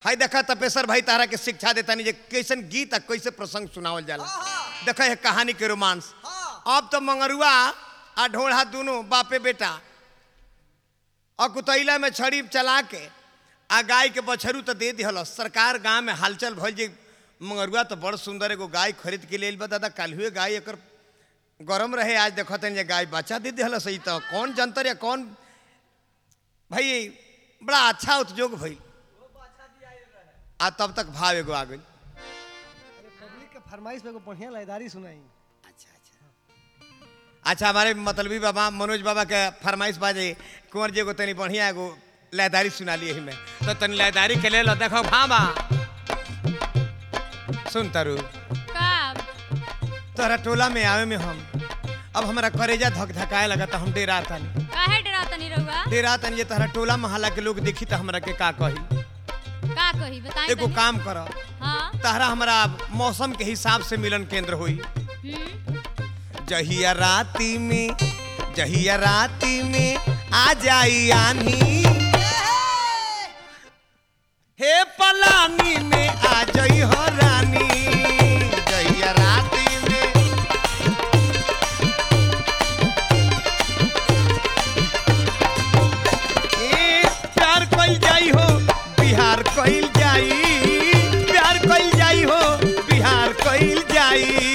हाय देखा तपेश्वर भाई तारा के शिक्षा देता नहीं जे कैसन गीत आ कैसे प्रसंग सुनावल जाला देखा है कहानी के रोमांस अब तो मंगरुआ आ ढोढ़ा दोनों बापे बेटा और कुतैला में छड़ी चला के आ गाय के बछरू तो दे दिहल सरकार गांव में हालचल भइल जे मंगरुआ तो बड़ सुंदर एगो गाय खरीद के लेल बा दादा कल हुए गाय एकर गरम रहे आज देखत जे गाय बच्चा दे दिहल सही तो कौन जंतर या कौन भाई बड़ा अच्छा उद्योग भइल आ तब तक भाव एगो आ गई अरे पब्लिक के फरमाइश में एगो बढ़िया लयदारी सुनाई अच्छा अच्छा अच्छा हमारे मतलबी बाबा मनोज बाबा के फरमाइश बाजे कुंवर जी एगो तनी बढ़िया एगो लयदारी सुना लिए में तो तनी लयदारी के ले लो देखो भामा सुन तरु का तोहरा टोला में आवे में हम अब हमारा करेजा धक धकाए लगा तो हम डेरा तनी काहे डराता नहीं रहुआ डेरा तनी जे तोहरा टोला मोहल्ला के लोग देखी तो हमरा के का कही का कही बताई एगो काम कर हाँ तहरा हमरा मौसम के हिसाब से मिलन केंद्र होई हम्म जहिया राती में जहिया राती में आ जाई आनी हे पलानी में आ जाई हो रानी जहिया राती में ए प्यार कइल जाई हो बिहार कइल जाई प्यार कइल जाई हो बिहार कइल जाई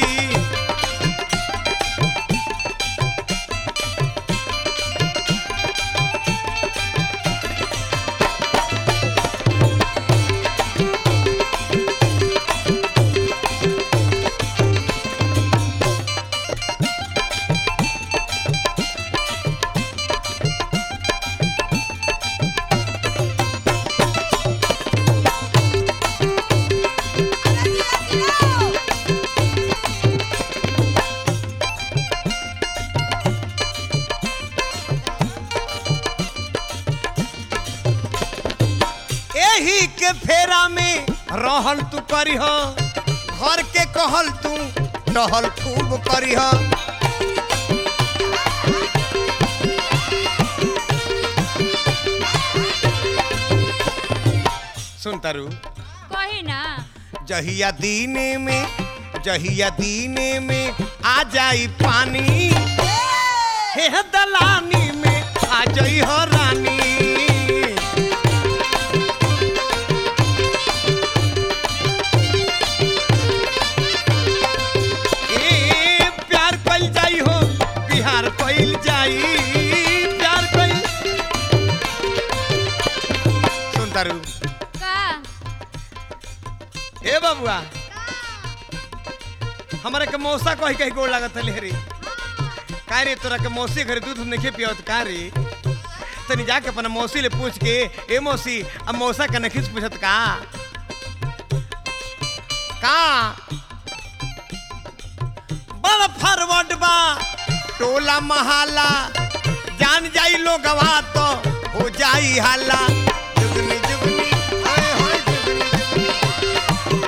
एही के फेरा में रहल तू करीह घर के कहल तू टहल खूब करीह सुन तारू कही ना जहिया दीने में जहिया दीने में आ जाई पानी हे दलानी में आ जाई हो रानी ए प्यार कइल जाई हो बिहार कइल जाई प्यार कइल सुन तारू का ए बाबुआ हमारे के मौसा कही कही गोड़ लागत है रे का रे तोरा के मौसी घरे दूध नहीं पियत का रे तनी जाके अपना मौसी ले पूछ के ए मौसी अब मौसा का नखिस पूछत का का बड़ फॉरवर्ड बा टोला महाला जान जाई लोगवा तो हो जाई हाला जुगनी जुगनी हाय हाय जुगनी जुगनी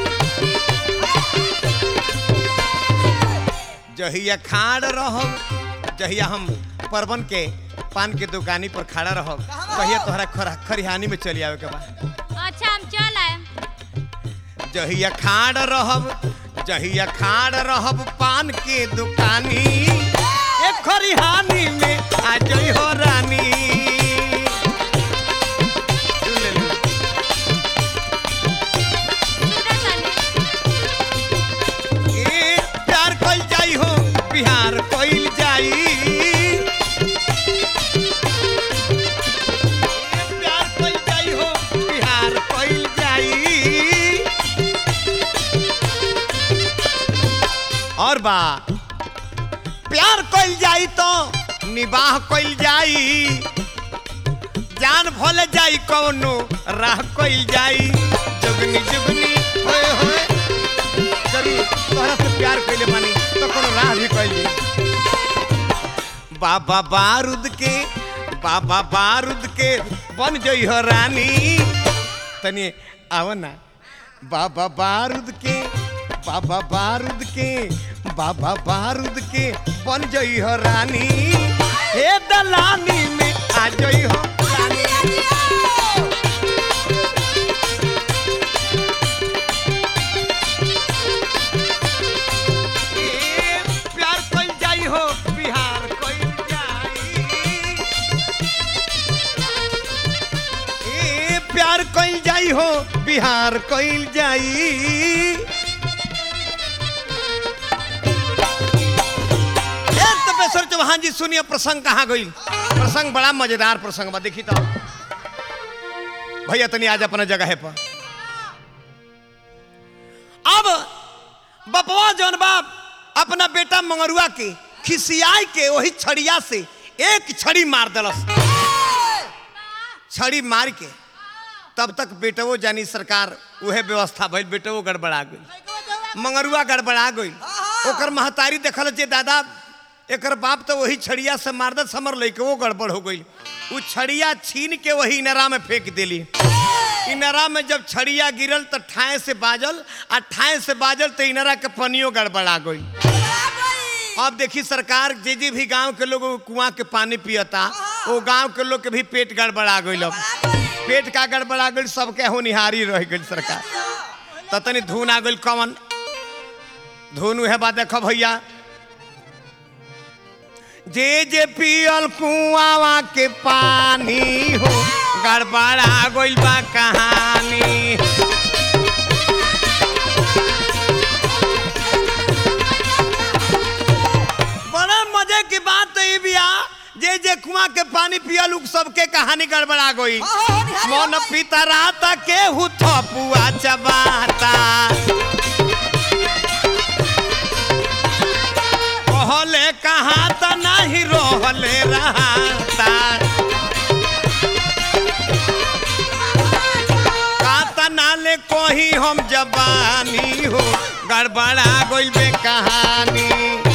जहिया खाड़ रहब जहिया हम परवन के पान के दुकानी पर खड़ा रहब तहिया तोहरा खरा- खरिहानी में चली आवे के बा अच्छा हम चल आए जहिया खाड़ रहब जहिया खाड़ रहब पान के दुकानी एक खरिहानी में आ जई हो रानी सुन ले लो। सुनत तानी ए प्यार कइल जाई हो बिहार कइल जाई ए प्यार कइल जाई हो बिहार कइल जाई और बा प्यार कइल जाई तो निबाह कइल जाई जान भले जाई कौनो राह कइल जाई जुगनी जुगनी होए होए जरूर तोहरा से प्यार कैले मानी तो कोनो राह भी कैली बाबा बारूद के बाबा बारूद के बन जई हो रानी तनी आव ना बाबा बारूद के बाबा बारूद के बाबा बारूद के बन जई हो रानी हे दलानी में आ जई हो रानी बिहार कइल जाई हो बिहार कइल जाई ए तपेश्वर चौहान जी सुनिए प्रसंग कहाँ गई प्रसंग बड़ा मजेदार प्रसंग बा देखी तो भैया तनी आज अपना जगह पर अब बपवा जौन बाप अपना बेटा मंगरुआ के खिसियाई के वही छड़िया से एक छड़ी मार दलस छड़ी मार के तब तक बेटवो जानी सरकार उहे व्यवस्था भइल बेटवो गड़बड़ा गई मंगरुआ गड़बड़ा गई ओकर महतारी देखल जे दादा एकर बाप तो वही छड़िया से मार दस हमर लइके वो गड़बड़ हो गई उ छड़िया छीन के वही इनरा में फेंक देली इनरा में जब छड़िया गिरल तो ठाए से बाजल आ ठाए से बाजल तो इनरा के पनियो गड़बड़ा गई अब देखी सरकार जे जे भी गांव के लोग कुआं के पानी पियता वो गांव के लोग के भी पेट गड़बड़ा गई अब पेट का गड़बड़ा गई सबके होनिहारी रह गई सरकार तो तनी धुन आ गई कवन धुन उहे बात देखो भैया जे जे पियल कुआवा के पानी हो गड़बड़ा गइल बा कहानी बड़ा मजे की बात तो ये बिया जे जे कुआं के पानी पियल उ सबके कहानी गड़बड़ा गई मन पिता राता के हु थपुआ चबाता कहले कहाँ त नहीं रहले रहता काता नाले कोही हम जबानी हो गड़बड़ा गइल बे कहानी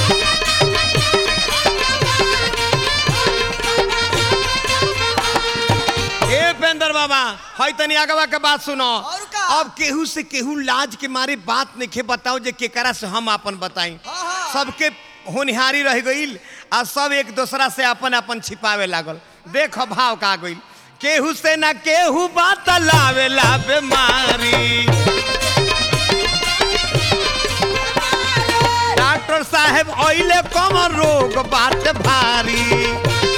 ए पेंदर बाबा हई तनी आगवा के बात सुनो और का? अब केहू से केहू लाज के मारे बात नहीं बताओ जे केकरा से हम अपन बताई हाँ, हाँ। सबके होनिहारी रह गईल आ सब एक दूसरा से अपन अपन छिपावे लागल देख भाव का गईल केहू से ना केहू बात लावे ला बीमारी डॉक्टर साहेब ओइले कम रोग बात भारी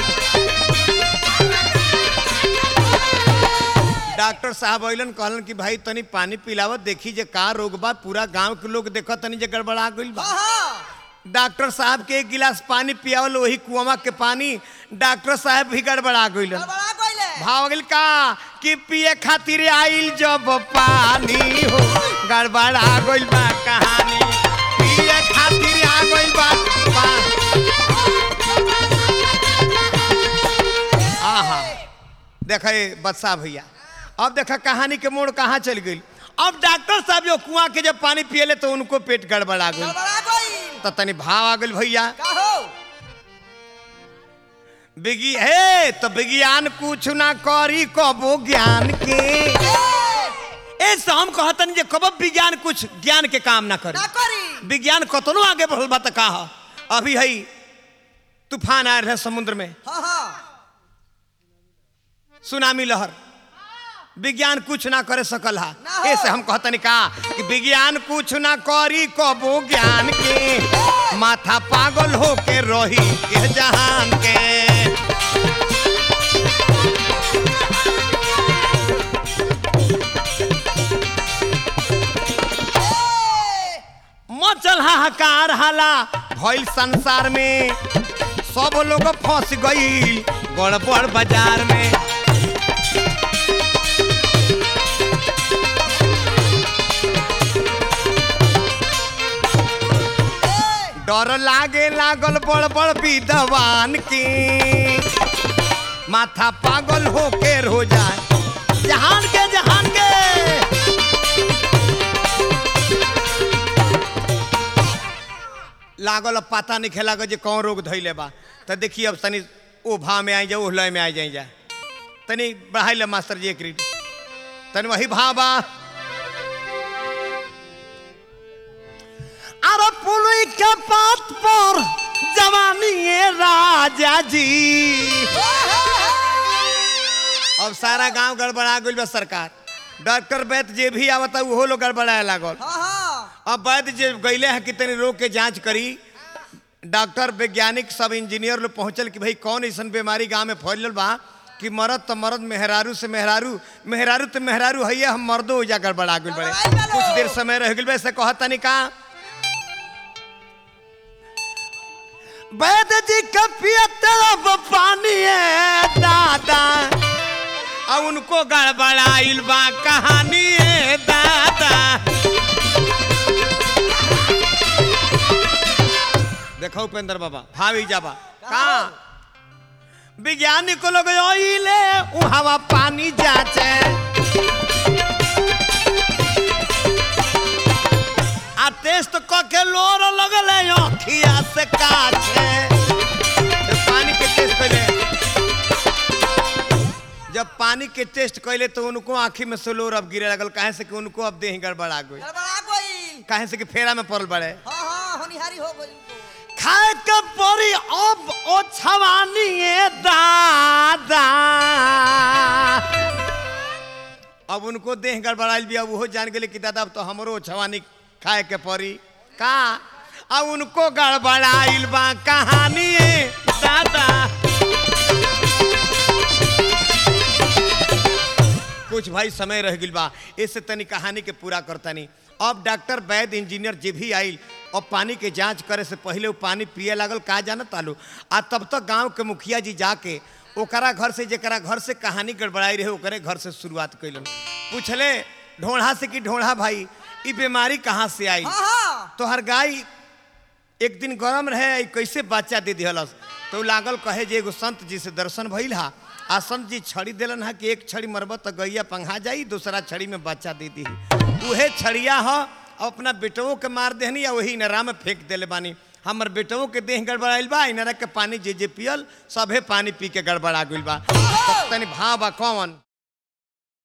डॉक्टर साहब अइलन कहलन कि भाई तनी पानी पिलावत देखी जे का रोग बा पूरा गांव के लोग देखत तनी जे गड़बड़ा गइल बा डॉक्टर साहब के एक गिलास पानी पियावल वही कुआं के पानी डॉक्टर साहब भी गड़बड़ा गइलन भाव गइल का कि पिए खातिर आइल जब पानी हो गड़बड़ा गइल बा कहानी पिए खातिर आ गइल बा पा- आहा देखा बदशाह भैया अब देखा कहानी के मोड़ कहाँ चल गई अब डॉक्टर साहब जो कुआं के जब पानी पियले तो उनको पेट गड़बड़ा गई तो तनी भाव आ गई भैया विज्ञ हे तो विज्ञान कुछ ना करी कबो ज्ञान के ऐसे हम कहतन जे कब विज्ञान कुछ ज्ञान के काम ना करी विज्ञान कतनो आगे बढ़ल बा त का ह? अभी है तूफान आयल है समुद्र में सुनामी लहर विज्ञान कुछ ना करे सकल हा ना हो। ऐसे हम कहतनी का कि विज्ञान कुछ ना करी कबो ज्ञान के माथा पागल हो के रही के जहान के मचल हाहाकार हाला भइल संसार में सब लोग फंस गई गड़बड़ बाजार में डर लागे लागल बड़ बड़ विद्वान की माथा पागल होके हो जाए जहान के जहान के लागल अब पता नहीं खेला जे कौन रोग धैले बा तो देखिए अब तनी ओ भाव में आई जाए ओ लय में आ जाए जा तनी बढ़ाई ले मास्टर जी एक रीड तनी वही भाव बा अरे पुलई के पात पर जवानी ये राजा जी अब सारा गांव गड़बड़ा गइल बा सरकार डॉक्टर वैद्य जे भी आवता उहो लोग गड़बड़ाए लागल अब वैद्य जे गईले हैं कि तनी रोग के जांच करी डॉक्टर वैज्ञानिक सब इंजीनियर लोग पहुंचल कि भाई कौन ऐसा बीमारी गांव में फैलल बा कि मरद तो मरद मेहरारू से मेहरारू मेहरारू तो मेहरारू है हम मर्दो हो जा गड़बड़ा गइल बड़े गड़बड़ाइल बा कुछ लोग। देर समय रह गइल बे से कहता नहीं का वैद जी का पिया तरफ पानी है दादा अब उनको गड़बड़ाइल बा कहानी है दादा देखो उपेंद्र बाबा भावी जाबा का विज्ञानिक लोग ओइले उहावा पानी जाचे आ टेस्ट क के लोर लगले अखिया से काछे जब पानी के टेस्ट पहले जब पानी के टेस्ट कैले तो उनको आंखी में से लोर अब गिरे लगल काहे से कि उनको अब देह गड़बड़ा गई गड़बड़ा गइल काहे से कि फेरा में पड़ल बड़े हाँ हाँ होनिहारी हो गइल उनको। खाए के परी अब ओ छवानी ए दादा अब उनको देह गड़बड़ाइल भी अब वो जान गेले कि दादा अब तो हमरो छवानी खाए के परी का अब उनको गड़बड़ाइल बा कहानी ए दादा कुछ भाई समय रह गइल बा इससे तनी कहानी के पूरा करतनी अब डॉक्टर वैद इंजीनियर जे भी आइल और पानी के जांच करे से पहले वो पानी पिए लागल का जानत तालू आ तब तक गांव के मुखिया जी जाके ओकरा घर से जेकरा घर से कहानी गड़बड़ाई रहे ओकरे घर से शुरुआत कैलन पूछले ढोढ़ा से कि ढोढ़ा भाई ई बीमारी कहाँ से आई हाँ हाँ तोहर गाय एक दिन गरम रहे ई कैसे बच्चा दे दिहलस तो उ लागल कहे जे एगो संत जी से दर्शन भइल हा आ संत जी छड़ी देलन हा कि एक छड़ी मरब तो गैया पंघा जाई दूसरा छड़ी में बच्चा दे दी उहे छड़िया ह अपना बेटवों के मार देहनी या वही नरा में फेंक देले बानी हमर बेटवों के देह गड़बड़ाइल बा इनरा के पानी जे जे पियल सभे पानी पी के गड़बड़ा गइल बा तब तनी भाव बा कौन